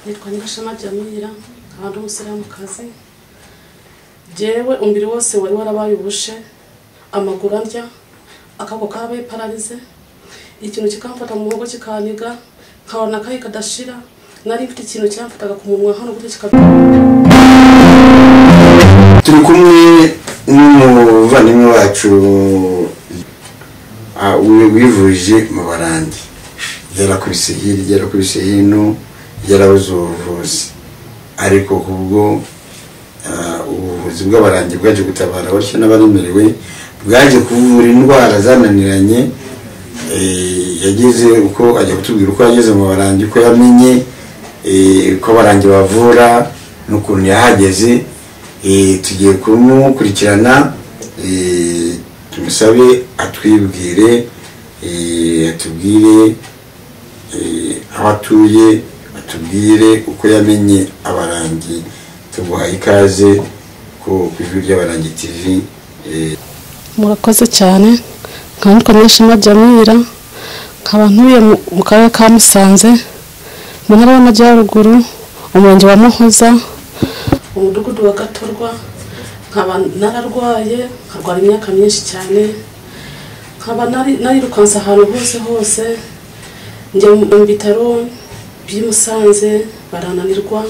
nitwa Nyirashema Jamira nkaba ndi umusilamukazi jyewe umubiri wose wari warabaye ubushe amaguru andya akaboko kabaye pararize ikintu kikamfata mu muhogo kikaniga nkabona akayi kadashira nari mfite ikintu cyamfataga ku munwa hano gutyo kikaba turi kumwe n'umuvandimwe wacu ah, wi- wivuje mu barandi yarakubise hirya yarakubise hino yarabuze ubuvuzi ariko kubwo ah, ubuvuzi bw'abarangi bwaje gutabara batyo n'abaremerewe bwaje kuvura indwara zananiranye eh, yageze uko ajya kutubwira uko yageze mu barangi uko yamenye eh, uko abarangi bavura n'ukuntu yahageze Eh, tugiye kumukurikirana eh, tumusabe atwibwire eh, atubwire eh, aho atuye atubwire uko yamenye abarangi tuguhaye ikaze ku ku ijwi ry'abarangi tv eh, murakoze cyane nkaba nitwa Nyirashema Jamira nkaba ntuye mu- mu karere ka Musanze mu ntara y'Amajyaruguru umurenge wa Muhoza umudugudu wa Gatorwa nkaba nararwaye nkarwara imyaka myinshi cyane nkaba nari- narirukanse ahantu hose hose njya mu bitaro by'i Musanze barananirwa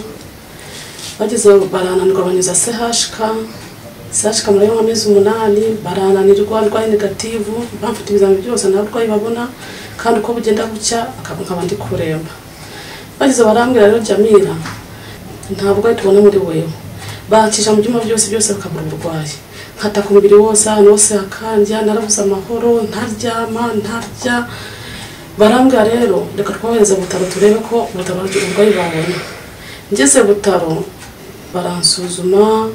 bageze barananirwa banyuza CHK CHK murayo nk'amezi umunani barananirwa ndwaye negativu bamfata ibizami byose nta burwayi babona kandi uko bugenda bucya akaba nkaba ndi kuremba bageze barambwira rero Jamira nta burwayi tubona muri wewe bakica mu byuma byose byose bakabura uburwayi nkata ku mubiri wose ahantu hose hakandya narabuze amahoro ntaryama ntarya barambwira rero reka twohereze butaro turebe ko butaro uburwayi babona ngeze butaro baransuzuma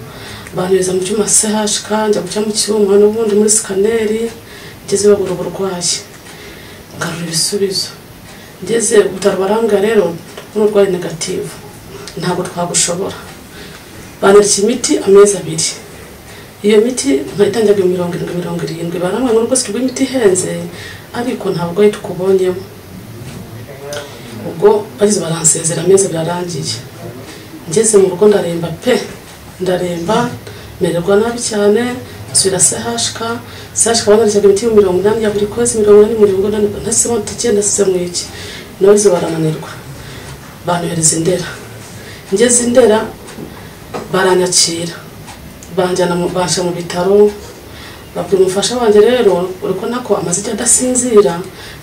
banyuza mu cyuma CHK njya guca mu cyuma n'ubundi muri sikaneri ngeze babura uburwayi ngarura ibisubizo ngeze butaro barambwira rero n'urwaye negativu ntabwo twagushobora bandikiye imiti amezi abiri iyo miti nkayitangira mirongo irindwi mirongo irindwi barambwira ngo rwose rw'imiti ihenze ariko ntabwo ari tukubonyemo ubwo bageze baransezera amezi birarangiye ngeze mu rugo ndaremba pe ndaremba mererwa nabi cyane nsubira sehashika sehashika banaryaga imiti y'ibihumbi mirongo inani ya buri kwezi mirongo inani mirongo inani ntasemo tike nasize mu iki nabuze barananirwa banyohereza indera ngeze indera baranyakira banjyana mu- banshyira mu bitaro babwira umufasha wanjye rero uri kubona ko amaze igihe adasinzira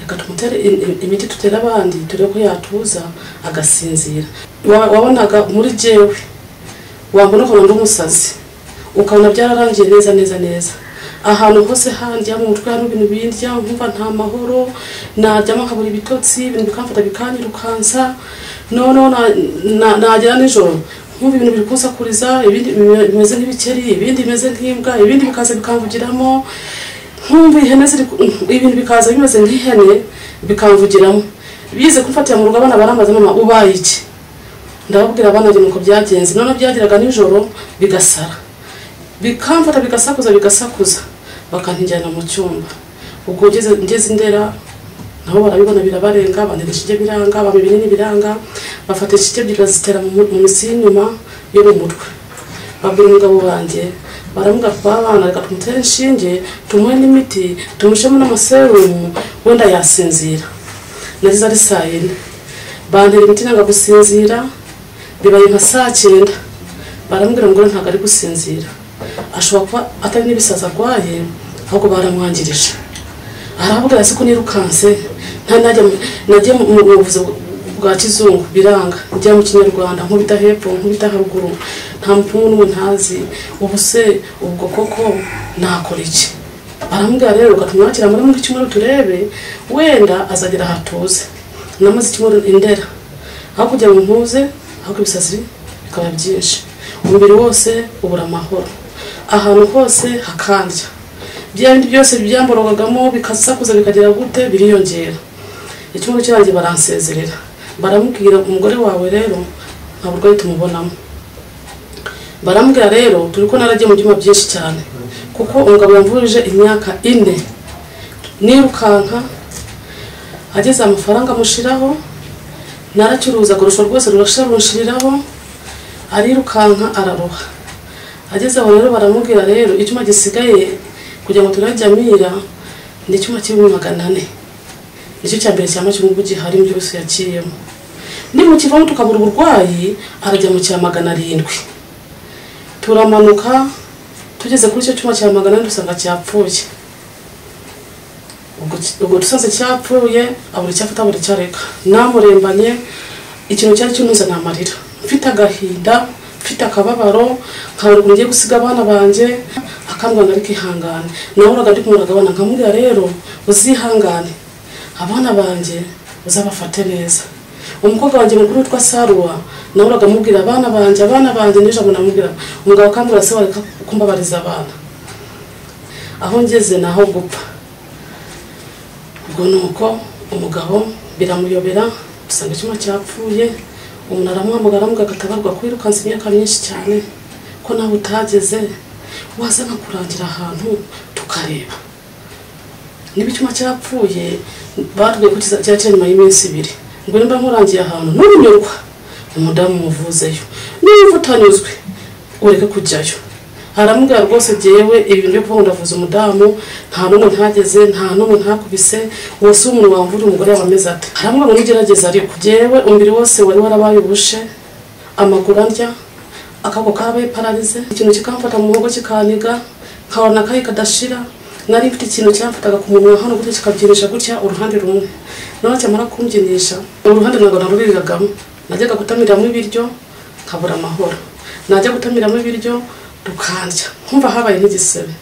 reka tumutere i- i- imiti tutera abandi turebe ko yatuza agasinzira Wa- wabonaga muri jewe wambona ukabona ndi umusazi ukabona byararangiye neza neza neza ahantu hose handya mu mutwe hari ibintu bindya nkumva nta mahoro naryama nkabura ibitotsi ibintu bikamfata bikanyirukansa noneho na- na- nagera nijoro nkumva ibintu biri kunsakuriza ibindi bime- bimeze nk'ibikeri ibindi bimeze nk'imbwa ibindi bikaza bikamvugiramo nkumva ihene ziri ku- ibintu bikaza bimeze nk'ihene bikamvugiramo bize kumfatira mu rugo abana barambaza mama ubaye iki ndababwira abana njye nuko byagenze noneho byageraga nijoro bigasara bikamfata bigasakuza bigasakuza bakantinjyana mu cyumba ubwo ngeze ngeze indera nabo barabibona birabarenga bandika ishije biranga bampa ibinini biranga bafata ishije ebyiri bazitera mu mu misi y'inyuma yo mu mutwe babwira umugabo wanjye baramuga twabana reka tumutere inshinge tumuhe n'imiti tumushemo n'amaserumu wenda yasinzira nageze ari saa yine bantera imiti nanga gusinzira bibaye nka saa cyenda baramubwira ngo ntabwo ari gusinzira ashobora kuba atari n'ibisazi arwaye ahubwo baramwangirije aravuga ati ko nirukanse nta najya mu- nagiye mu mu buvuzi bwa kizungu biranga njya mu kinyarwanda nkubita hepfo nkubita haruguru nta mupfumu n'ubu ntazi ubu se ubwo koko nakora iki baramubwira rero ukatumwakira muri muri cyumweru turebe wenda azagera hatuze namaze icyumweru indera aho kugira ngo mpuze ahubwo ibisazi bikaba byinshi umubiri wose ubura amahoro ahantu hose hakandya bya bindi byose byamborogagamo bikasakuza bikagera gute biriyongera icyumweru kirangiye baransezerera baramubwira umugore wawe rero nta burwayi tumubonamo barambwira rero turi ko naragiye mu byuma byinshi cyane kuko umugabo yamvurije imyaka ine nirukanka ageze amafaranga amushiraho naracuruza kurusha rwose rurasha runshiriraho arirukanka araroha ageze aho rero baramubwira rero icyuma gisigaye kugira ngo turajya amira ni icyuma cy'ibihumbi magana ane nicyo cya mbere cya macyungu gihari mu byose yaciyemo nimukivamo tukabura uburwayi arajya mu cya magana arindwi turamanuka tugeze kuri icyo cyuma cya magana ane dusanga cyapfuye ubwo ubwo dusanze cyapfuye abura icyo afata abura icyo areka namurembanye ikintu cyari cyunuza ni amarira mfite agahinda mfite akababaro nkabura ukuntu ngiye gusiga abana banjye akambwira ngo ariko ihangane nahoraga ndi kumuraga abana nkamubwira rero uzihangane abana banjye uzabafate neza umukobwa wanjye mukuru witwa saruwa nahoraga amubwira abana banjye abana banjye n'ijambo namubwira umugabo akambwira se wareka kumbabariza abana aho ngeze ni aho gupfa ubwo ni uko umugabo biramuyobera usanga icyuma cyapfuye umuntu aramuhamagara aramubwira agatabarwa kwirukansa imyaka myinshi cyane ko nawe utageze waza nkakurangira ahantu tukareba niba icyuma cyapfuye batubwiye ko cyakira nyuma y'iminsi ibiri ngo nimba nkurangiye ahantu ntubinyurwa umudamu muvuzeyo niba utanyuzwe ureke kujyayo aramubwira rwose jyewe ibintu byo kuvuga ngo ndavuza umudamu nta n'umwe ntageze nta n'umwe ntakubise wose umuntu wamvura umugore yaba ameze ate aramubwira ngo nugerageza ariko jyewe umubiri wose wari warabaye ubushe amaguru arya akaboko karabaye pararize ikintu kikamfata mu muhogo kikaniga nkabona akayi kadashira nari mfite ikintu cyamfataga ku munwa hano gutya kikabyinisha gutya uruhande rumwe noneho cyamara kumbyunisha uruhande ntabwo naruriragamo najyaga gutamiramo ibiryo nkabura amahoro najya gutamiramo ibiryo rukandya nkumva habaye nk'igisebe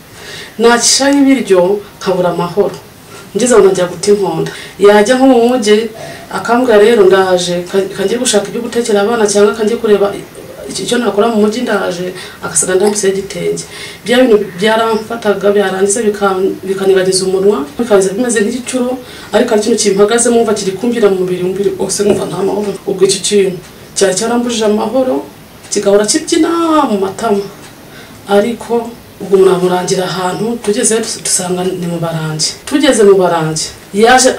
nakishaho ibiryo nkabura amahoro ngeze aho najya guta inkonda yajya nko mu mujyi akambwira rero ndaje kangiye gushaka ibyo gutekera abana cyangwa kangiye kureba icyo nakora mu mujyi ndaje agasaga ndambiseho igitenge bya bintu byaramfataga byarangiza bikanibagiza umunwa bikaza bimeze nk'igicuro ariko ari ikintu kimpagaze mwumva kiri kumvira mu mubiri umubiri wose nkumva nta mahoro ubwo icyo kintu cyari cyarambujije amahoro kigahora kibyina mu matama ariko ubwo muramurangira ahantu tugeze dusanga ni mu barangi tugeze mu barangi yaje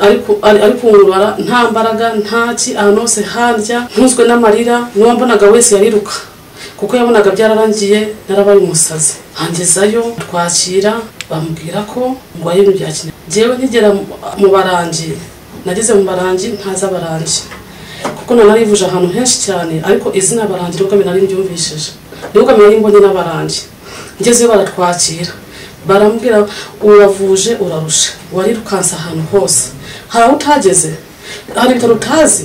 ari kungurubara nta mbaraga ntaki ahantu hose harya ntunzwe n'amarira n'uwambonaga wese yariruka kuko yabonaga byararangiye narabaye umusazi hangezayo twakira bamubwira ko ndwaye ibintu bya kinyarwanda ngewe nkigera mu barangi nageze mu barangi ntazi abarangi kuko nanarivuje ahantu henshi cyane ariko izina barangi nibwo mbere nari mbyumvishije nibwo mbere mbonye n'abarangi ngezeyo baratwakira barambwira uravuje urarusha warirukanse ahantu hose hari aho utageze hari ibitaro utazi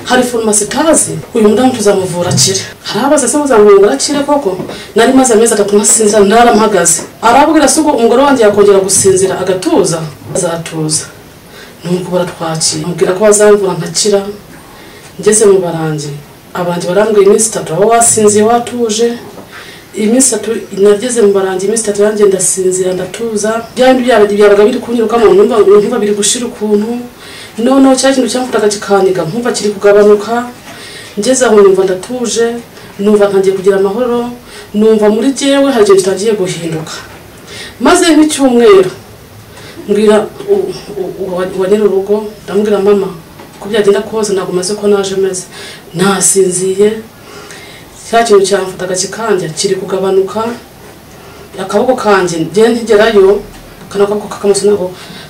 hari farumasi utazi uyu mudamu tuzamuvura akire hari abaza se muzamuvura akire koko nari maze amezi atatu ntasinzira ntaramuhagaze arabwira se ubwo umugore wanjye yakongera gusinzira agatuza azatuza nuko baratwakira amubwira ko bazamvura nkakira ngeze mu barangi abantu barambwira iminsi itatu aho wasinziye watuje iminsi itatu nageze mu barangi iminsi itatu yanjye ndasinzira ndatuza bya bindi byabaga biri kunyurukamo ntumva biri gushira ukuntu noneho cya kintu cyamfataga kikaniga nkumva kiri kugabanuka ngeze aho numva ndatuje numva ntangiye kugira amahoro numva muri jyewe hari ikintu kitangiye guhinduka maze nk'icyumweru mbwira uwa nyir'urugo ndamubwira mama ko byagenda kose ntabwo maze ko naje meze nasinziye cya kintu cyamfataga kikandya kiri kugabanuka akaboko kanjye ngende ntigerayo kano kaboko k'akamuso ntabwo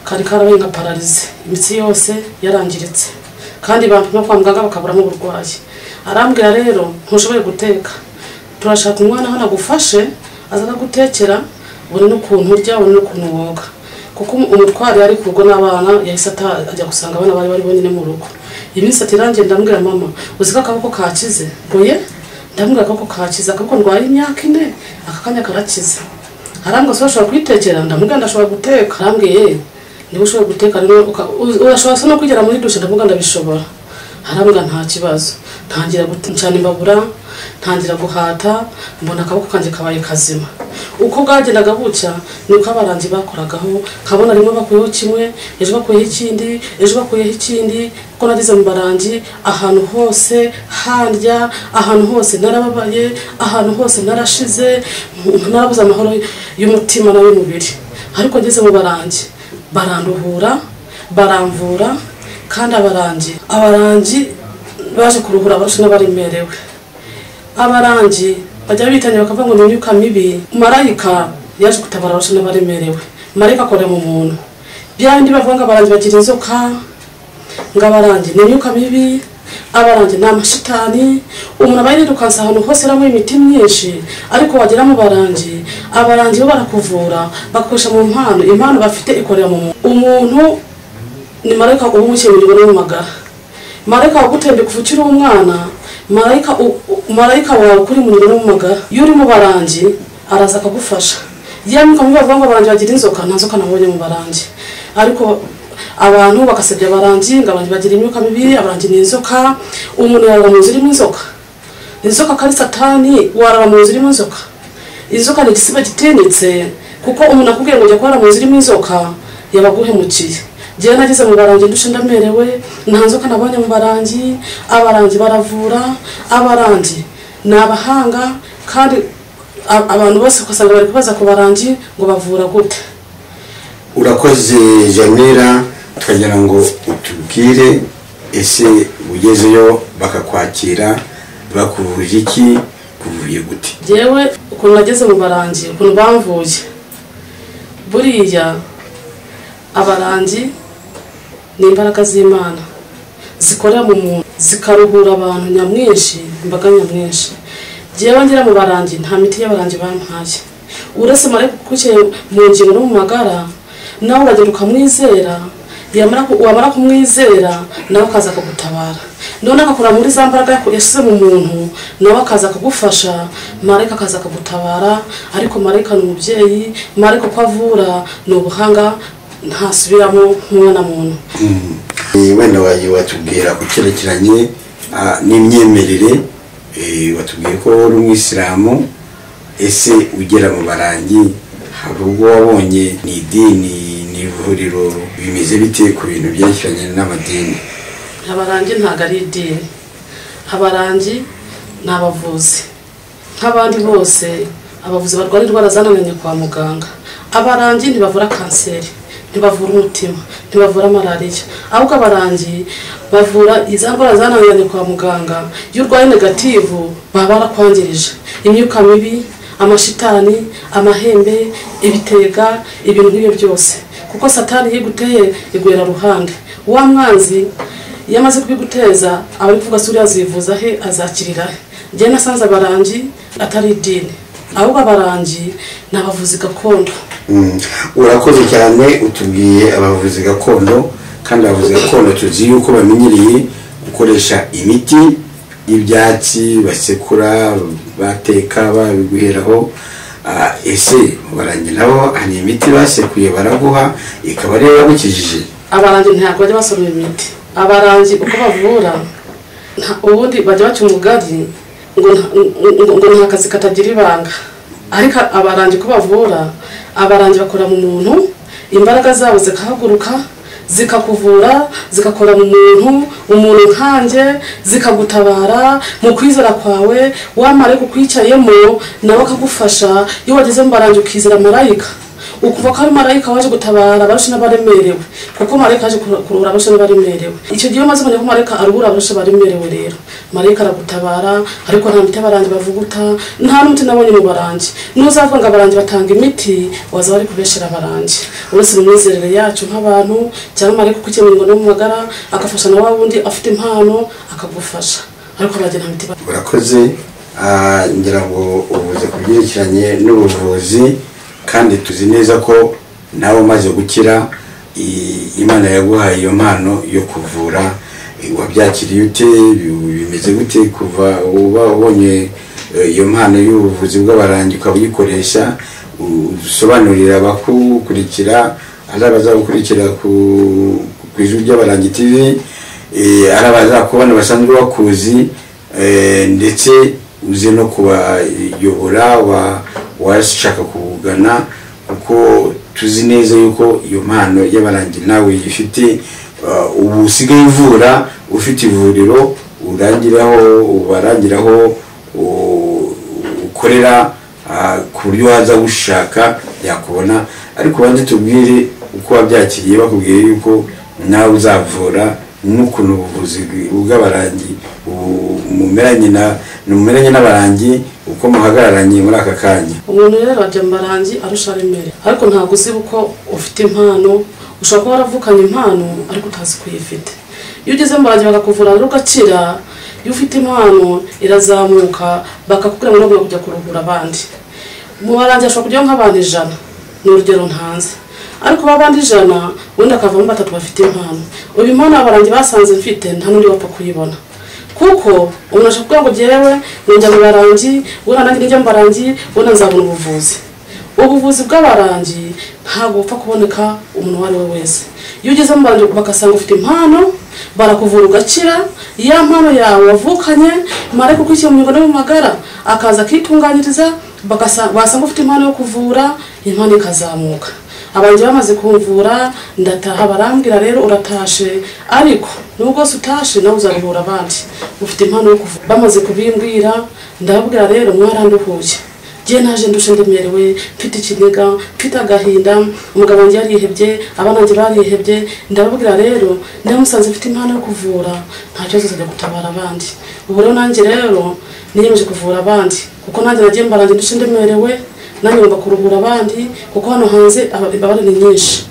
kari karabaye nka pararize imitsi yose yarangiritse kandi bampima kwa muganga bakaburamo uburwayi arambwira rero ntushoboye guteka turashaka umwana hano agufashe aza gutekera buri n'ukuntu urya buri n'ukuntu woga kuko umutwari ari kurwo n'abana yahise ajya gusanga abana bari bari bonyine mu rugo iminsi ati irangiye ndambwira mama uzi ko akaboko kakize mbuye ndamubwira akaboko kakiza akaboko ndwaye imyaka ine aka kanya karakiza arambwira se urashobora kuyitekera ndamubwira ndashobora guteka arambwiye niba ushobora guteka urashobora se no kugera muri dushe ndamubwira ndabishobora arambwira nta kibazo ntangira gucana imbabura ntangira guhata mbona akaboko kanjye kabaye kazima uko bwagendaga bucya niko abarangi bakoragaho nkabona rimwe bakuyeho kimwe ejo bakuyeho ikindi ejo bakuyeho ikindi kuko nageze mu barangi ahantu hose handya ahantu hose narababaye ahantu hose narashize narabuze amahoro y'umutima n'ay'umubiri ariko ngeze mu barangi baranduhura baramvura kandi abarangi abarangi baje kuruhura abarusha n'abaremerewe abarangi bajya bitanya bakavuga ngo ni imyuka mibi marayika yaje gutabara abarusha n'abaremerewe marayika akorera mu muntu bya bindi bavuga ngo abarangi bagira inzoka ngo abarangi ni imyuka mibi abarangi ni amashitani umuntu aba yirukanse ahantu hose aramuha imiti myinshi ariko wagera mu barangi abarangi bo barakuvura bakoresha mu mpano impano bafite ikorera mu muntu umuntu ni marayika uba umukemurirwa no mu magara marayika wagutembye kuva ukiri umwana marayika u- u- marayika wawe kuri muriro no mu magara iyo uri mu barangi araza akagufasha yemwe ukamubwira avuga ngo abarangi bagira inzoka nta nzoka nabonye mu barangi ariko abantu bagasebya abarangi ngo abantu bagira imyuka mibi abarangi ni inzoka umuntu yarara mu nzu irimo inzoka inzoka kandi satani warara mu nzu irimo inzoka inzoka ni igisiba gitinyitse kuko umuntu akubwiye ngo ujya kurara mu nzu irimo inzoka yabaguhemukiye njyewe nageze mu barangi ndushe ndamerewe nta nzoka nabonye mu barangi abarangi baravura abarangi ni abahanga kandi a- abantu bose ugasanga bari kubaza ku barangi ngo bavura gute urakoze janira tukagira ngo utubwire ese ugezeyo bakakwakira bakuvuje iki kuvuye gute njyewe ukuntu nageze mu barangi ukuntu bamvuye buriya abarangi ni imbaraga z'imana zikorera mu muntu zikaruhura abantu nyamwinshi imbaga nyamwinshi njyewe ngera mu barangi nta miti y'abarangi bampaye uretse mare kugukiye mu ngingo no mu magara nawe uragenda ukamwizera yamara ku- wamara kumwizera nawe akaza akagutabara none agakora muri za mbaraga yaku- yashyize mu muntu nawe akaza akagufasha marayika akaza akagutabara ariko marayika ni umubyeyi marayika uko avura ni ubuhanga ntasubiramo nk'umwana muntu Eh, wenda wagiye watubwira ku cyerekeranye ah, n'imyemerere eh, watubwiye ko uri umwisilamu ese ugera mu barangi hari ubwo wabonye ni idini ni ivuriro bimeze bite ku bintu byerekeranye n'amadini abarangi ntabwo ari idini abarangi ni abavuzi nk'abandi bose abavuzi barwara indwara zananiranye kwa muganga abarangi ntibavura kanseri ntibavura umutima ntibavura malariya ahubwo abarangi bavura iza ndwara zananiranye kwa muganga iyo urwaye negativu baba barakwangirije imyuka mibi amashitani amahembe ibitega ibintu nk'ibyo byose kuko satani iyo iguteye iguhera ruhande wa mwanzi iyo amaze kubiguteza aba ari kuvuga suriya zivuza he azakirira he njyewe nasanze abarangi atari idini ahubwo abarangi ni abavuzi gakondo Mm. urakoze cyane utubwiye abavuzi gakondo kandi abavuzi gakondo tuzi yuko bamenyereye gukoresha imiti y'ibyatsi basekura bateka babiguheraho Ah, ese barangi nabo hari imiti basekuye baraguha ikaba ariyo yagukijije abarangi ntabwo bajya basoroma imiti abarangi uko bavura nta- ubundi bajya baca umugari ngo nta- ngo- ngo- ngo nta kazi katagira ibanga ariko abarangi uko bavura abarangi bakora mu muntu imbaraga zabo zikahaguruka zikakuvura zigakora mu muntu umuntu nkanjye zikagutabara mu kwizera kwawe wamara kukwicayemo nawe akagufasha iyo wageze mu barangi ukizera marayika ukuva ko ari marayika waje gutabara abarusha n'abaremerewe kuko marayika yaje kuru- kuruhura abarusha n'abaremerewe icyo gihe iyo umaze kumenya ko marayika aruhura abarusha abaremerewe rero marayika aragutabara ariko nta miti abarangi bavuguta nta n'umuti nabonye mu barangi n'uzavuga ngo abarangi batanga imiti waza bari kubeshera abarangi uretse mu myizerere yacu nk'abantu cyangwa marayika uko ukemurirwa no mu magara agafasha na wa wundi afite impano akagufasha ariko abagira nta miti ba- urakoze Ah, ngira ngo uvuze ku byerekeranye n'ubuvuzi kandi tuzi neza ko nawe umaze gukira i- imana yaguhaye iyo mpano yo kuvura Eh, wabyakiriye ute Bi- bimeze gute kuva uba ubonye eh, iyo mpano y'ubuvuzi bw'abarangi ukaba uyikoresha U- usobanurira abakukurikira ari abazagukurikira ku ku ijwi ry'abarangi tv eh, ari abazakubona basanzwe bakuzi Eh, ndetse uze no kubayobora wa- washaka kugana kuko tuzi neza yuko iyo mpano y'abarangi nawe ifite ubu usigaye uvura ufite ivuriro urangiraho ubarangiraho u- ukorera ah, ku buryo waza gushaka yakubona ariko ubanze tubwire uko wabyakiriye bakubwiye yuko nawe uzavura n'ukuntu ubuvuzi bw'abarangi ubu- mumeranye na mumeranye n'abarangi uko muhagararanye muri aka kanya umuntu rero ajya mu barangi arusha remere ariko ntabwo uzi uko ufite impano ushobora kuba waravukanye impano ariko utazi ko uyifite iyo ugeze mu barangi bakakuvura rero ugakira iyo ufite impano irazamuka bakakubwira ngo ntabwo kujya kuruhura abandi mu barangi hashobora kujyaho nk'abantu ijana ni urugero ntanze ariko ba bandi ijana ubundi akavamo batatu bafite impano ubu impano abarangi basanze mfite nta n'undi wapfa kuyibona kuko umuntu ashobora kuvuga ngo njyewe ninjya mu barangi ubona nanjye ninjya mu barangi ubona nzabona ubuvuzi ubuvuzi bw'abarangi ntabwo bupfa kuboneka umuntu uwo ari we wese iyo ugeze mu barangi bagasanga ufite impano barakuvura ugakira ya mpano yawe wavukanye marayika ukurikiye mu mihigo no mu magara akaza akitunganyiriza bagasa- basanga ufite impano yo kuvura impano ikazamuka abanjye bamaze kumvura ndataha barambwira rero uratashe ariko nubwo se utashe nawe uzaruhura abandi ufite impano yo kuvuga bamaze kubimbwira ndababwira rero mwaranduhuye njye naje ndushe ndemerewe mfite ikiniga mfite agahinda umugabo wanjye yarihebye abana banjye barihebye ndababwira rero ndamusanze mfite impano yo kuvura nta kibazo zijya gutabara abandi ubu rero nanjye rero niyemeje kuvura abandi kuko nanjye nagiye mbarange ndushe ndemerewe nanjye ngomba kuruhura abandi kuko hano hanze aba- imbabare ni nyinshi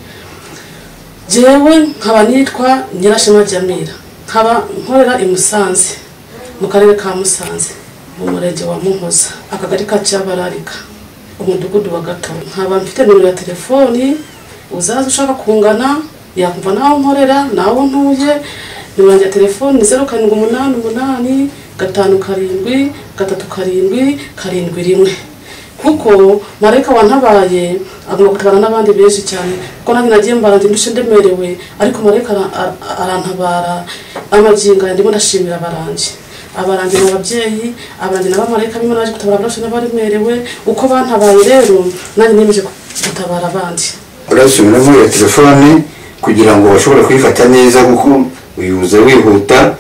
jewe nkaba nitwa nyirashema jamira nkaba nkorera i musanze mu karere ka musanze mu murenge wa muhoza akagari ka cyabararika umudugudu wa gato nkaba mfite nimero ya telefoni uzaza ushaka kungana yakumva nawe nkorera nawe ntuye nimero yanjye ya telefoni ni zeru karindwi umunani umunani gatanu karindwi gatatu karindwi karindwi rimwe kuko marayika wantabaye agomba gutabara n'abandi benshi cyane kuko nanjye nagiye mbaranze ndushe ndemerewe ariko marayika ara- ara- arantabara amagingo aya ndimo ndashimira abarangi abarangi ni ababyeyi abarangi ni abamarayika bimwe naje gutabara abarashe n'abaremerewe uko bantabaye rero nanjye niyemeje gutabara abandi urasubira muri iyo telefone kugira ngo bashobore kuyifata neza kuko uyibuze wihuta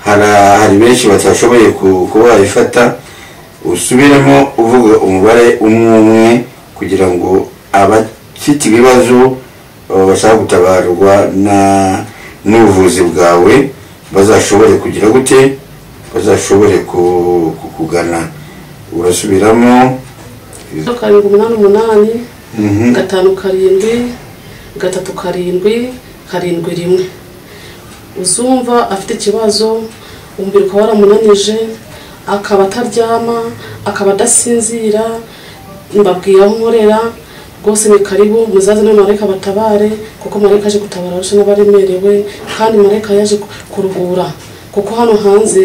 hara- hari benshi batashoboye ku- kuba bayifata usubiremo uvuga umubare umwe umwe kugira ngo abafite ibibazo uh, bashaka gutabarwa na- n'ubuvuzi bwawe bazashobore kugira gute bazashobore ku- kukugana urasubiramo zeru karindwi umunani umunani Mhm. gatanu karindwi gatatu karindwi karindwi rimwe uzumva afite ikibazo umubiri ukaba waramunanije akaba ataryama akaba adasinzira mbabwira aho nkorera rwose ni karibu muzaze no marayika batabare kuko marayika aje gutabara arusha n'abaremerewe kandi marayika yaje kuruhura kuko hano hanze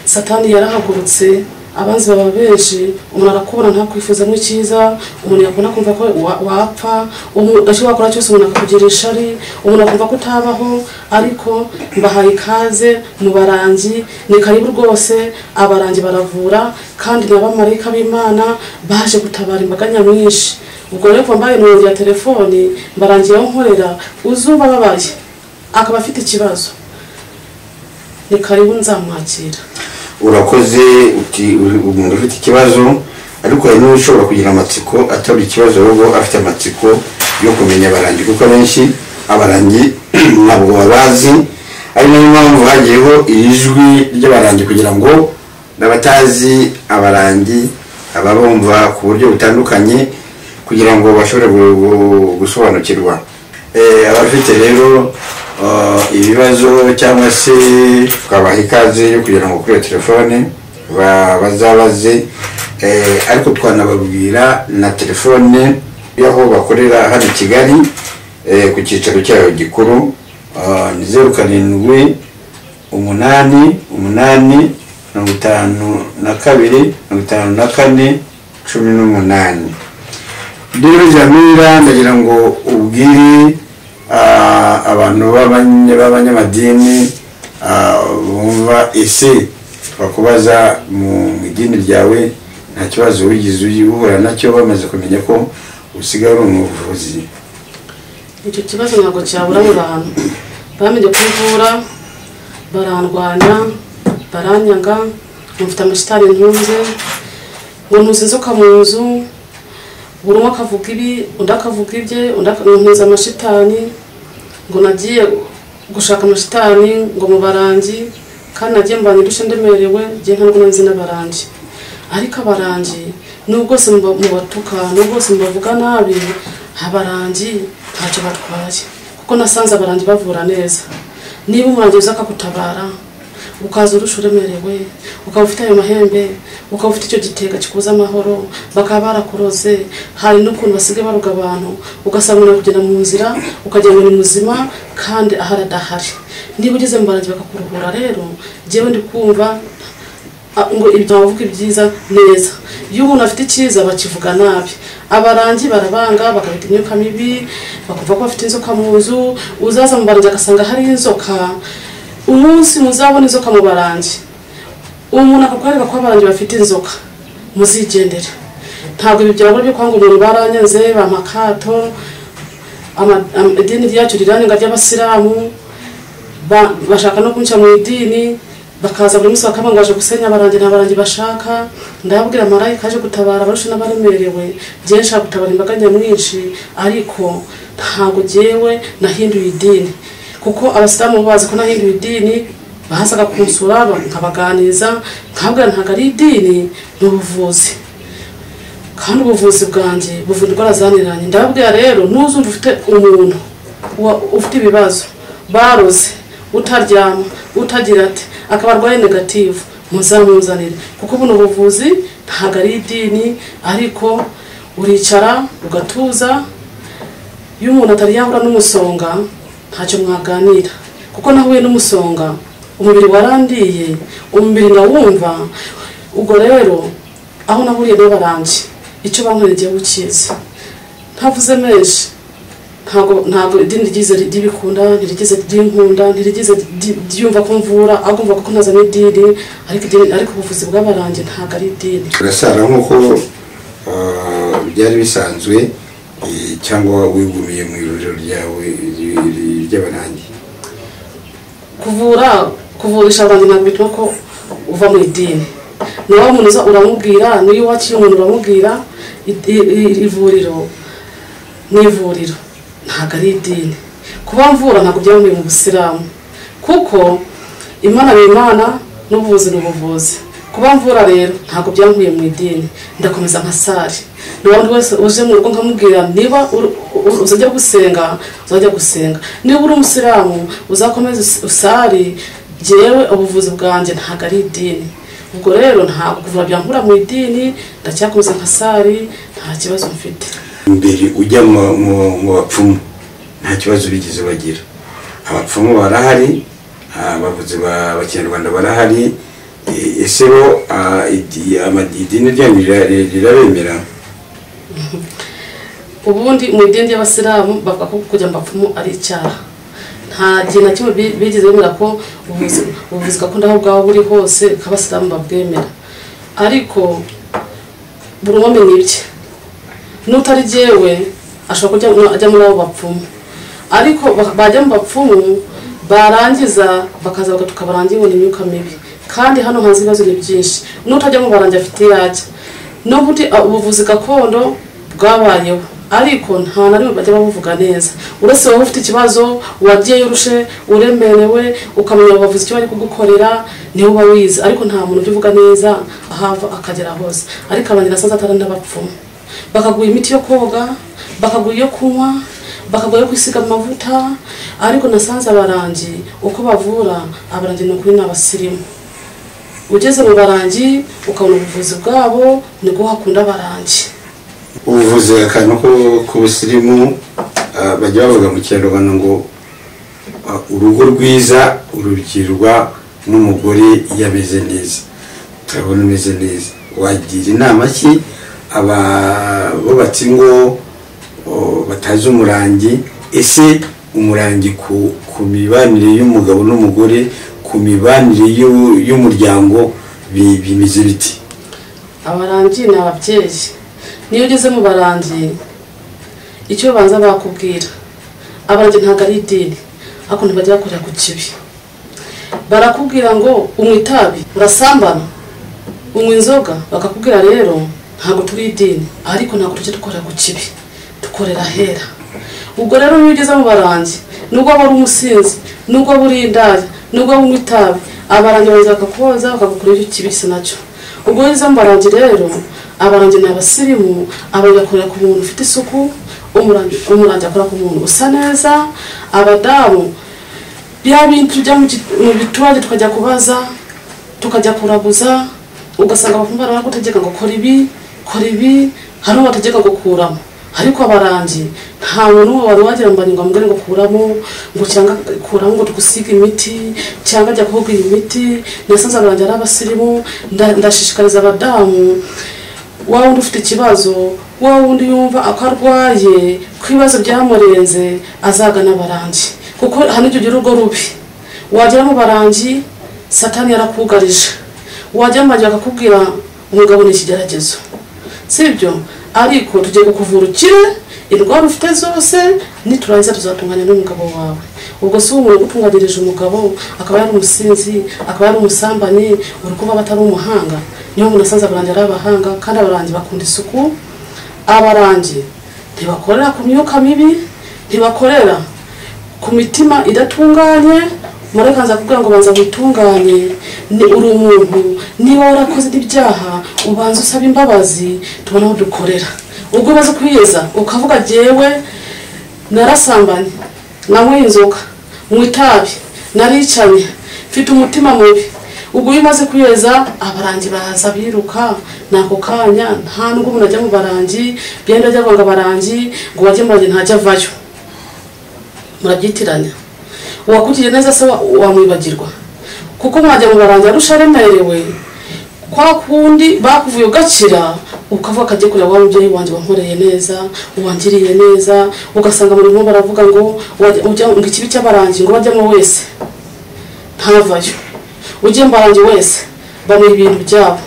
satani yarahagurutse abanzi baba benshi umuntu arakubona ntakwifuzamo icyiza umuntu yakubona akumva ko wa- wapfa ugashya wakora cyose umuntu akakugira ishari umuntu akumva ko utabaho ariko mbahaye ikaze mu barangi ni karibu rwose abarangi baravura kandi ni abamarayika b'imana baje gutabara imbaga nyamwinshi ubwo rero kuva mbaye nimero ya telefoni mbarangiye aho nkorera uzuba ababaye akaba afite ikibazo ni karibu nzamwakira urakoze uti umuntu ufite ikibazo ariko hari n'ushobora kugira amatsiko atari ikibazo ahubwo afite amatsiko yo kumenya abarangi kuko abenshi abarangi ntabwo babazi ari nayo mpamvu hagiyeho iri jwi ry'abarangi kugira ngo n'abatazi abarangi ababumva ku buryo butandukanye kugira ngo bashobore gu- gu- gusobanukirwa Eh, abafite rero eh, ibibazo cyangwa se twabaha ikaze yo kugira ngo kuri iyo telefone ba- bazabaze Eh, ariko twanababwira na telefone y'aho bakorera hano i kigali eh, ku cyicaro cyayo gikuru eh, ni zeru karindwi umunani umunani mirongo itanu na kabiri mirongo itanu na kane cumi n'umunani rero jamira ndagira ngo ubwire ah, abantu b'abanye- b'abanyamadini ah, bumva ese bakubaza mu mu idini ryawe nta kibazo wigize uhura nacyo bamaze kumenya ko usigaye uri umuvuzi icyo kibazo ntabwo cyabura mu bantu bamenye kubivura barandwanya baranyaga mufite amashitari ntunze ngo ntuze inzoka mu nzu buri umwe akavuga ibi undi akavuga ibye undi aka- ntunze amashitani ngo nagiye gushaka amashitani ngo mu barangi kandi nagiye mbanye uduce ndemerewe ngiye ntabwo nanzi n'abarangi ariko abarangi n'ubwo bwose muba- mubatuka n'ubwo bwose mubavuga nabi abarangi ntacyo batwaye kuko nasanze abarangi bavura neza niba umurangi uza akagutabara ukaza urusha uremerewe ukaba ufite ayo mahembe ukaba ufite icyo gitega gikuza amahoro bakaba barakuroze hari n'ukuntu basigaye baruga abantu ugasanga umuntu ari kugenda mu nzira ukagira ngo ni muzima kandi ahari adahari niba ugeze mu barangi bakakuruhura rero njyewe ndi kumva Ah, ngo ibyo bavuga ibyiza neza iyo umuntu afite icyiza bakivuga nabi abarangi barabanga bakabita imyuka mibi bakumva ko bafite inzoka mu nzu uzaza mu barangi agasanga hari inzoka umunsi muzabona inzoka mu barangi umuntu akakwereka ko abarangi bafite inzoka muzigendere ntabwo ibi byabura byo kwanga umuntu baranyanze bampa akato ama- am- idini ryacu riranenga ry'abasilamu ba- bashaka no kunca mu idini bakaza buri munsi bakaba ngo baje gusenya abarangi nta barangi bashaka ndababwira marayika aje gutabara abarusha n'abaremerewe njyewe nshaka gutabara imbaga nyamwinshi ariko ntabwo jyewe nahinduye idini kuko abasilamu bazi ko nahinduye idini bazaga kunsura ba- nkabaganiza nkabwira ntabwo ari idini ni ubuvuzi kandi ubuvuzi bwanjye buvura indwara zananiranye ndababwira rero ntuzumva ufite umuntu wa- ufite ibibazo baroze utaryama utagira ati akaba arwaye negative muzamuzanire kuko buno buvuzi ntabwo ari idini ariko uricara ugatuza iyo umuntu atari yahura n'umusonga ntacyo mwaganira kuko nahuye n'umusonga umubiri warandiye umubiri ndawumva ubwo rero aho nahuriye n'abarangi icyo bankoreye ukizi ntavuze menshi ntabwo ntabwo idini ryize ry'ibikunda ntirigize ry'inkunda ntirigize ryumva ko mvura agomba ko ntazanye idini ariko idini ariko ubuvuzi bw'abarangi ntabwo ari idini turasara nk'uko ah, byari bisanzwe eh, cyangwa wigumiye mu iruriro ryawe ry- ry'abarangi kuvura kuvurisha abantu ntabwo bituma ko uva mu idini nawe umuntu uza uramubwira niyo wakiye umuntu uramubwira i- i- i- ivuriro ni ivuriro ntabwo ari idini kuba mvura ntabwo byavuye mu busilamu kuko imana ni imana n'ubuvuzi ni ubuvuzi kuba mvura rero ntabwo byankuye mu idini ndakomeza nka sari n'ubundi wese uje mu rugo nkamubwira niba ur- ur- uzajya gusenga uzajya gusenga niba uri umusilamu uzakomeze us- usari jyewe ubuvuzi bwanjye ntabwo ari idini ubwo rero ntabwo kuvura byankura mu idini ndacyakomeza nka sari nta kibazo mfite mbere ujya mu- mu mu bapfumu nta kibazo bigeze bagira abapfumu barahari abavuzi ba bakinyarwanda barahari e- ese bo ah, idi- ama- idini ryanyu rira- rirabemera ubundi mu idini ry'abasilamu bavuga ko kujya mu bapfumu ari icyaha nta gihe na kimwe bi- bigeze bemera ko ubuvuzi- ubuvuzi gakondo aho bwaba buri hose ko abasilamu babwemera ariko buri umwe amenya ibye n'utari jyewe ashobora kujya mu- ajya muri abo bapfumu ariko ba- bajya mu bapfumu barangiza bakaza bagatuka abarangi ngo ni imyuka mibi kandi hano hanze ibibazo ni byinshi n'utajya mu barangi afite iyo ajya nubwo uti- a- ubuvuzi gakondo bwabayeho ariko nta na rimwe bajya babuvuga neza uretse wowe ufite ikibazo wagiyeyo urushe uremerewe ukamenya bavuze icyo bari kugukorera niwe uba wize ariko nta muntu ujya uvuga neza ahava akagera hose ariko abantu nasanze atari n'abapfumu bakaguha imiti yo koga bakaguha iyo kunywa bakaguha iyo kwisiga amavuta ariko nasanze abarangi uko bavura abarangi ni ukuri ni abasirimu ugeze mu barangi ukabona ubuvuzi bwabo nibwo hakunda abarangi ubuvuzi akantu ko- ku busirimu ah, bajya bavuga mu kinyarwanda ngo ah, urugo rwiza urubwirwa n'umugore iyo ameze neza turabona umeze neza wagira inama ki aba- bubatse ngo oh, batazi umurangi ese umurangi ku, ku mibanire y'umugabo n'umugore ku mibanire y'u- y'umuryango bi- bimeze biti abarangi ni ababyeyi niyo ugeze mu barangi icyo babanza bakubwira abarangi ntabwo ari idini ariko ntibajya bakorera ku kibi barakubwira ngo unywa itabi urasambana unywa inzoga bakakubwira rero ntabwo turi idini ariko ntabwo tujya dukorera ku kibi dukorera ahera ubwo rero niyo ugeze mu barangi nubwo waba uri umusinzi nubwo waba uri indaya nubwo waba unywa itabi abarangi baza bakakubaza bakagukorera icyo kibisi nacyo ubwo iyo ugeze mu barangi rero abarangi ni abasirimu abarangi bakorera ku muntu ufite isuku umurangi umurangi akora ku muntu usa neza abadamu bya bintu tujya mu gi- mu biturage tukajya kubaza tukajya kuraguza ugasanga abafumbara bagutegeka ngo kora ibi kora ibi hari uwo bategeka gukuramo ariko abarangi nta muntu uwo wari wagira ngo ngo amubwire ngo kuramo ngo cyangwa kuramo ngo tugusige imiti cyangwa ajya kuvuga iyi miti nasanze abarangi ari abasirimu nda- ndashishikariza abadamu wa wundi ufite ikibazo wa wundi yumva ako arwaye ko ibibazo byamurenze azagana abarangi kuko hano icyo ugira urwo rubi wagera mu barangi satani yarakugarije wajya mu barangi bakakubwira umugabo ni ikigeragezo sibyo ariko tugiye kukuvura ukire indwara ufite zose niturangiza tuzatunganya n'umugabo wawe ubwo si umuntu ugutunganyirije umugabo akaba yari umusinzi akaba yari umusambanyi uri kuvuga atari umuhanga niyo umuntu asanze abarangi ari abahanga kandi abarangi bakunda isuku abarangi ntibakorera ku myuka mibi ntibakorera ku mitima idatunganye mureka nza kubwira ngo banza witunganye ni uri umuntu niba warakoze n'ibyaha ubanza usaba imbabazi tubona aho dukorera ubwo umaze kwiyeza ukavuga jyewe narasambanye nanywe inzoga mu itabi naricanye mfite umutima mubi ubwo iyo umaze kwiyeza abarangi baza biruka ni ako kanya nta nubwo umuntu ajya mu barangi byenda ajya ngo abarangi ngo wajye mu barangi ntajya avayo murabyitiranya uwakugiriye neza se wa- wamwibagirwa kuko mwajya mu barangi arusha aremerewe kwa kundi bakuvuye ugakira ukavuga akajya kureba wa mubyeyi wanjye wankoreye neza uwangiriye neza ugasanga buri muntu baravuga ngo wajya- ujya ngo ikibi cy'abarangi ngo bajyamo wese ntavayo ugiye mbarangi wese bamuha ibintu byabo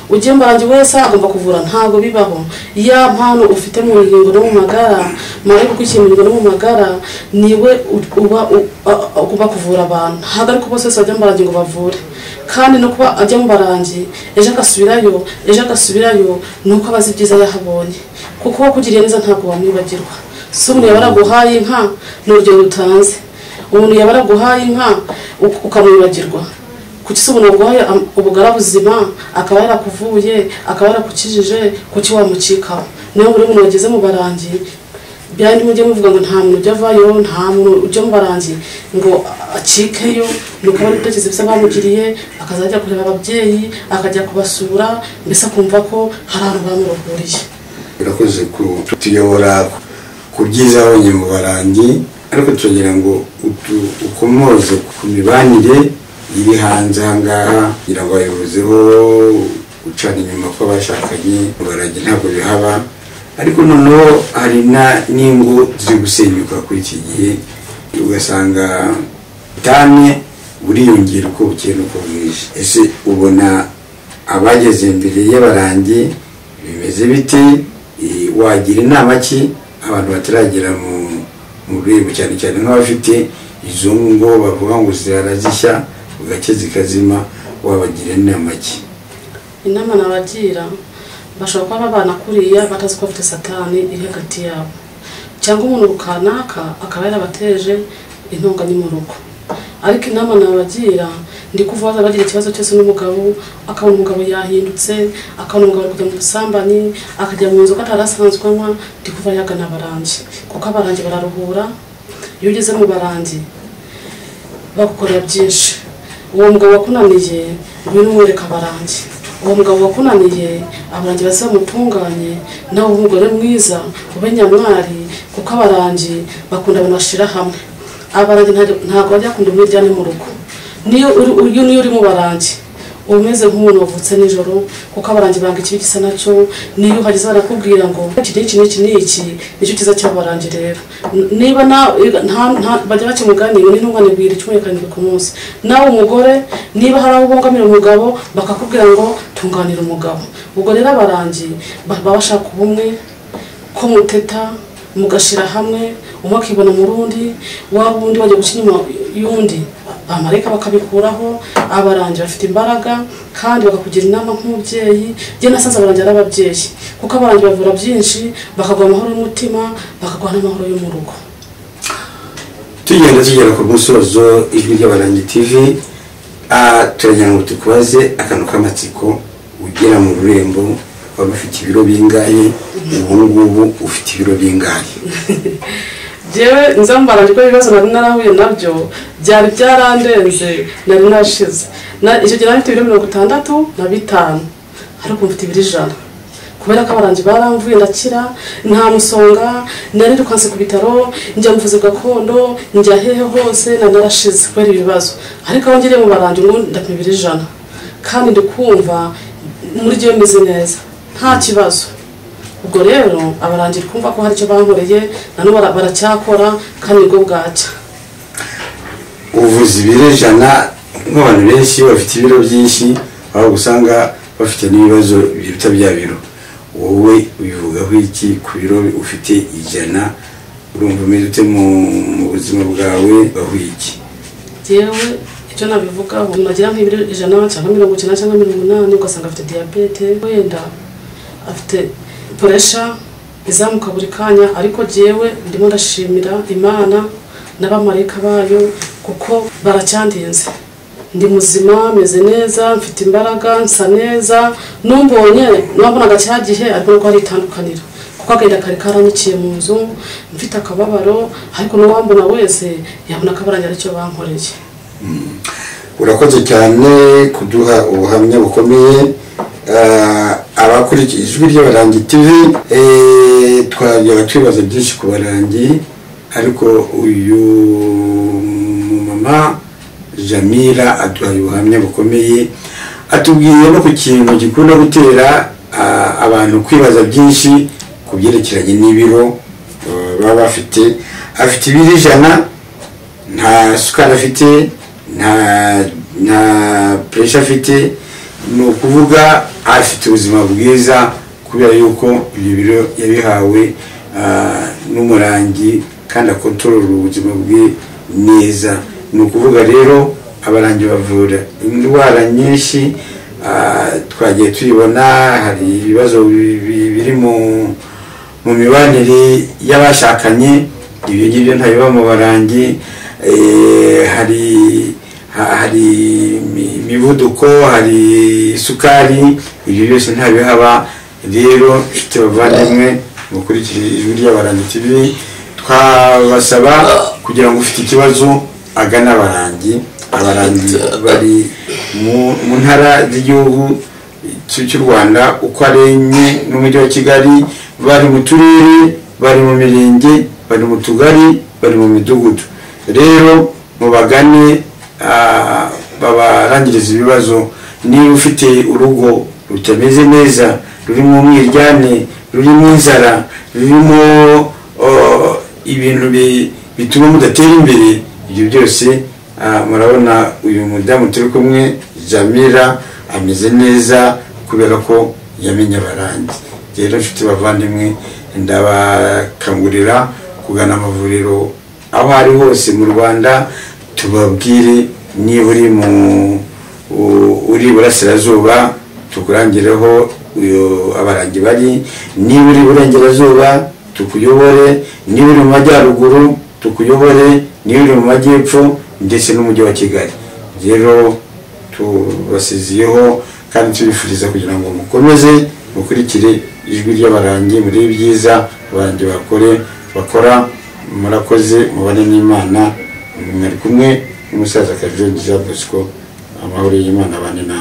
ugiye mbarangi wese agomba kuvura ntabwo bibaho ya mpano ufite mu ngingo no mu magara mare kukwikinirwa no mu magara niwe u- uba u- a- a- ugomba kuvura abantu ntabwo ariko bose bose bajya mbarangi ngo bavure kandi no kuba ajya mbarangi ejo agasubirayo ejo agasubirayo ni uko abazi ibyiza yahabonye kuko wakugiriye neza ntabwo wamwibagirwa si umuntu yaba yaraguhaye inka ni urugero utanze umuntu yaba yaraguhaye inka uk- ukamwibagirwa kuki se umuntu waguhaye am- ubugara buzima akaba yarakuvuye akaba yarakukijije kuki wamucikaho niyo buri muntu wageze mu barangi byandi mujye muvuga ngo nta muntu ujya avayo nta muntu ujya mu barangi ngo acikeyo ni ukubona ibitekerezo bisa bamugiriye akazajya kureba ababyeyi akajya kubasura mbese akumva ko hari ahantu bamurohuriye birakoze kutuyobora ku byiza abonye mu barangi ariko turagira ngo utu- ukomoze ku mibanire iri hanze aha ngaha kugira ngo abayobozi bo gucana inyuma kw'abashakanye mu barangi ntabwo bihaba ariko noneho hari na- n'ingo ziri gusenyuka kuri iki gihe ugasanga ubutane buriyongera uko bukeye n'uko bwije ese ubona abageze imbere y'abarangi bimeze bite Eh, wagira inama ki abantu bataragera mu mu rwego cyane cyane nk'abafite izo ngo bavuga ngo zirara zishya bugake zikazima wabagira inama ki inama nabagira bashobora kuba babana kuriya batazi ko bafite satani iri hagati yabo cyangwa umuntu kanaka akaba yarabateje intonganya mu rugo ariko inama nabagira ndi kuvuga bagira ikibazo cyose n'umugabo akabona umugabo yahindutse akabona umugabo ari kujya mu busambanyi akajya mu nzu ko atari asanzwe anywa ndi kuva yagana abarangi kuko abarangi bararuhura iyo ugeze mu barangi bagukorera byinshi uwo mugabo wakunaniye ngwino umwereka abarangi uwo mugabo wakunaniye abarangi bazamutunganye nawe ube umugore mwiza ube nyamwari kuko abarangi bakunda abantu bashira hamwe abarangi ntajya- ntabwo bajya bakunda umwiryane mu rugo niyo uri uyu niyo uri mu barangi uba umeze nk'umuntu wavutse nijoro kuko abarangi banga ikibi gisa nacyo niyo uhageze barakubwira ngo iki n'iki n'iki n'iki nicyo cyiza cy'abarangi rero N- niba na- nta- nta- bajya bakimuganira n'intungane bwira icyumweru karindwi ku munsi nawe umugore niba hari abo ubongamira umugabo bakakubwira ngo tunganira umugabo ubwo rero abarangi baba bashaka ubumwe ko muteta mugashira hamwe umwe akibona mu rundi waba undi bajya guca inyuma y'undi amareka bakabikuraho abarangi bafite imbaraga kandi bakakugira inama nk'umubyeyi njye nasanze abarangi ari ababyeyi kuko abarangi bavura byinshi bakaguha amahoro y'umutima bakaguha n'amahoro yo mu rugo tugenda tugera ku musozo ijwi ry'abarangi tv ah, turagira ngo tukubaze akantu k'amatsiko ugera mu rurembo waba ufite ibiro bingahe ubu ngubu ufite ibiro bingahe njyewe nzambara ariko ibibazo nari narahuye nabyo byari byarandenze nari nashize Na- icyo gihe nari mfite ibiro mirongo itandatu na bitanu ariko mfite ibiro ijana kubera ko abarangi baramvuye ndakira nta musonga narirukanse ku bitaro njya mu buvuzi gakondo njya hehe hose nari narashize kubera ibibazo ariko aho ngiriye mu barangi ngo ndapima ibiro ijana kandi ndi kumva muri ryo meze neza nta kibazo ubwo rero abarangira kumva ko hari icyo bankoreye nano bara- baracyakora kandi nibwo bwacya ubuvuzi ibiro ijana nk'abantu benshi bafite ibiro byinshi aho usanga bafite n'ibibazo biruta bya biro wowe ubivugaho iki ku biro ufite ijana urumva umeze ute mu mu buzima bwawe bahuye iki yewe icyo nabivugaho umuntu agira nk'ibiro ijana cyangwa mirongo icyenda cyangwa mirongo inani ugasanga afite diyabete wenda afite puresha izamuka buri kanya ariko jyewe ndimo ndashimira imana n'abamarayika bayo kuko baracyandinze ndi muzima meze neza mfite imbaraga nsa neza numbonye nabonaga cya gihe ariko nuko hari itandukaniro kuko agahinda kari karanyiciye mu nzu mfite akababaro ariko n'uwambona wese yabona akabarangi aricyo bankoreye urakoze cyane kuduha ubuhamya bukomeye Ah, abakurikiye ijwi ry'abarangi tv eh, twajyaga twibaza byinshi ku barangi ariko uyu mumama jamira aduhaye ubuhamya bukomeye atubwiye no ku kintu gikunda gutera ah, abantu kwibaza byinshi ku byerekeranye n'ibiro eh, baba bafite afite ibiro ijana nta sukari afite nta nta puresha afite ni ukuvuga afite ubuzima bwiza kubera yuko ibyo biro yabihawe ah, n'umurangi kandi akontorora ubuzima bwe neza ni ukuvuga rero abarangi bavura indwara nyinshi ah, twagiye tuyibona hari ibibazo bi- bi- biri mu mu mibanire y'abashakanye ibyo ngibyo ntabiba mu barangi eh, hari ha- hari imi- imivuduko hari isukari ibyo byose ntabihaba rero nshuti bavandimwe mukurikije ijwi ry'abarangi tv twabasaba kugira ngo ufite ikibazo agane abarangi abarangi bari mu- mu ntara z'igihugu cy'u cy'u rwanda uko ari enye n'umujyi wa kigali bari mu turere bari mu mirenge bari mu tugari bari mu midugudu rero mubagane ah, babarangirize ibibazo niba ufite urugo rutameze neza rurimo umwiryane rurimo inzara rurimo oh, ibintu bi- bituma mudatera imbere ibyo byose Ah, murabona uyu mudamu turi kumwe jamira ameze neza kubera ko yamenye abarangi rero nshuti bavandimwe ndabakangurira kugana amavuriro aho ari hose mu rwanda tubabwire niba uri mu u- uri iburasirazuba tukurangireho uyu abarangi bari niba uri iburengerazuba tukuyobore niba uri mu majyaruguru tukuyobore niba uri mu majyepfo ndetse n'umujyi wa kigali rero tubasiziyeho kandi tubifuriza kugira ngo mukomeze mukurikire ijwi ry'abarangi muri byiza abarangi bakore bakora murakoze mubane n'imana mwari kumwe n'umusaza kajongi jean bosco amahoro y'imana abane nawe